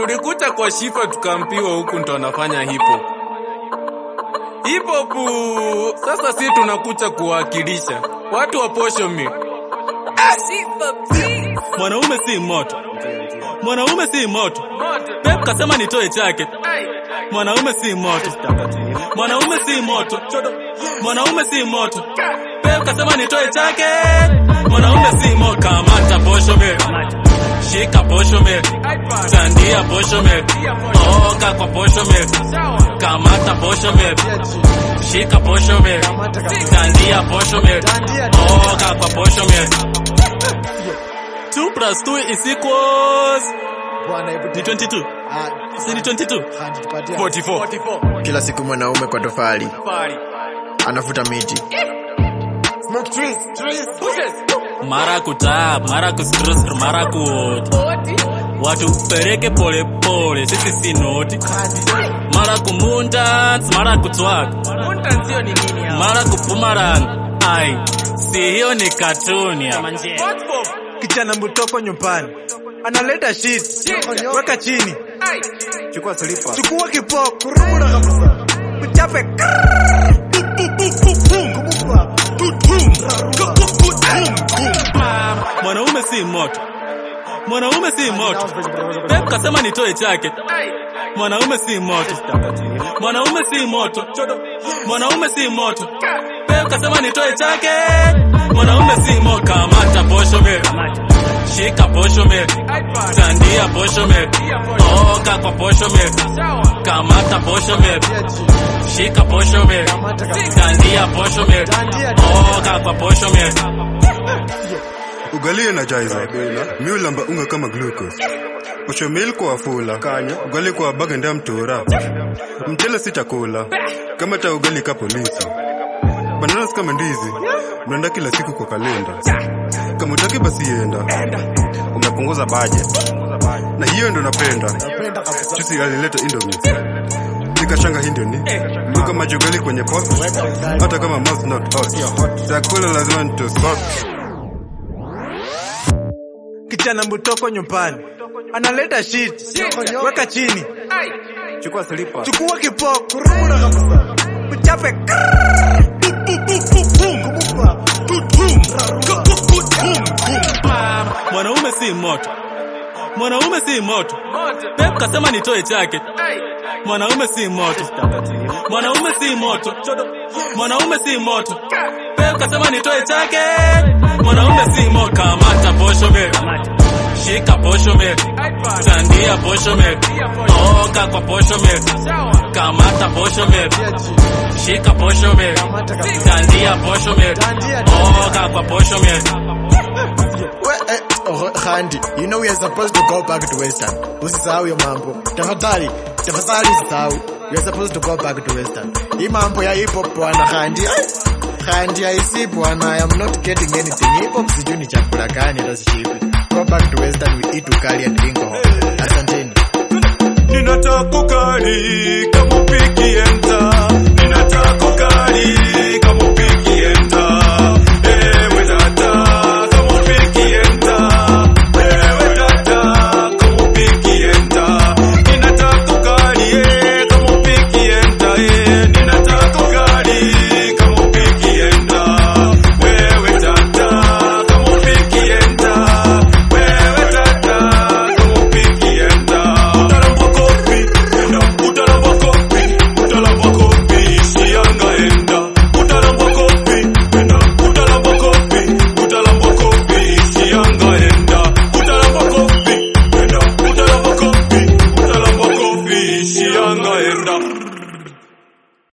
tulikuta kwa shifa tukaambiwa huku ndo anafanya hipo hipo pu. Sasa si tunakuja kuwakilisha watu wa posho mi Mwanaume si moto, mwanaume si moto. Pep kasema nitoe jacket. Mwanaume si moto, mwanaume si moto, mwanaume si moto. Pep kasema nitoe jacket. Mwanaume si moto. Kamata posho me, shika posho me, tandia posho me, oga kwa posho me, kamata posho me, shika posho me, tandia posho me, oga kwa posho me. 2 plus 2 is equals Bwana, hebu ni 22. Ah, Si ni 22? hadi tupatie. 44 Kila siku mwanaume kwa tofali anafuta miti. Smoke trees, trees. Mara kutap, mara kustrus, mara kuot. Watu pereke pole pole, sisi si noti. Mara kumundans, mara kutwak, mara kupumaran. Ai, si hiyo ni katuni ya manje. kijana mtoko nyumbani analeta shit weka chini Chukua slippers. chukua kipoko kurumura kabisa uchape Mwanaume si moto, mwanaume si moto. Pep kasema nitoe jacket. Mwanaume si moto, mwanaume si moto, mwanaume si moto. Pep kasema nitoe jacket. Mwanaume si moto. Kamata posho me, shika posho me, tandia posho me, oga kwa posho me, kamata posho me, shika posho me, tandia posho me, oga kwa posho me. ugali energizer mi ulamba unga kama glucose posho meal kwa wafula ugali kwa baganda ya mtura mchele si chakula kama ta ugali ka polisi bananas kama ndizi mnaenda kila siku kwa kalenda kama utaki basi enda umepunguza budget na hiyo ndo napenda chusi alileta indomie nikashanga hii ndio ni luka majogali kwenye pot hata kama mouth not hot chakula lazima nitosot kijana mtoko nyumbani analeta shit weka chini Chukua slippers. chukua kipoko kurumura kabisa uchape Mwanaume si moto, mwanaume si moto. Pep kasema nitoe jacket. Mwanaume si moto, mwanaume si moto, mwanaume si moto. Pep kasema nitoe jacket. Mwanaume si moto. Kamata posho me, shika posho me, tandia posho me, oga kwa posho me, kamata posho me, shika posho me, tandia posho me, oga kwa posho me. We, eh, oh, Khandi, you know we are supposed to go back to Western. Usisahau hiyo mambo. Tafadhali, tafadhali usisahau. We are supposed to go back to Western. Hii mambo ya hip hop bwana Khandi. ai, Khandi haisi bwana. I am not getting anything. Hip hop sijui ni chakula gani hata sishibi. Go back to Western we eat ukali and drink alcohol. Asanteni. ninataka ukali kama upiki enza ninataka ukali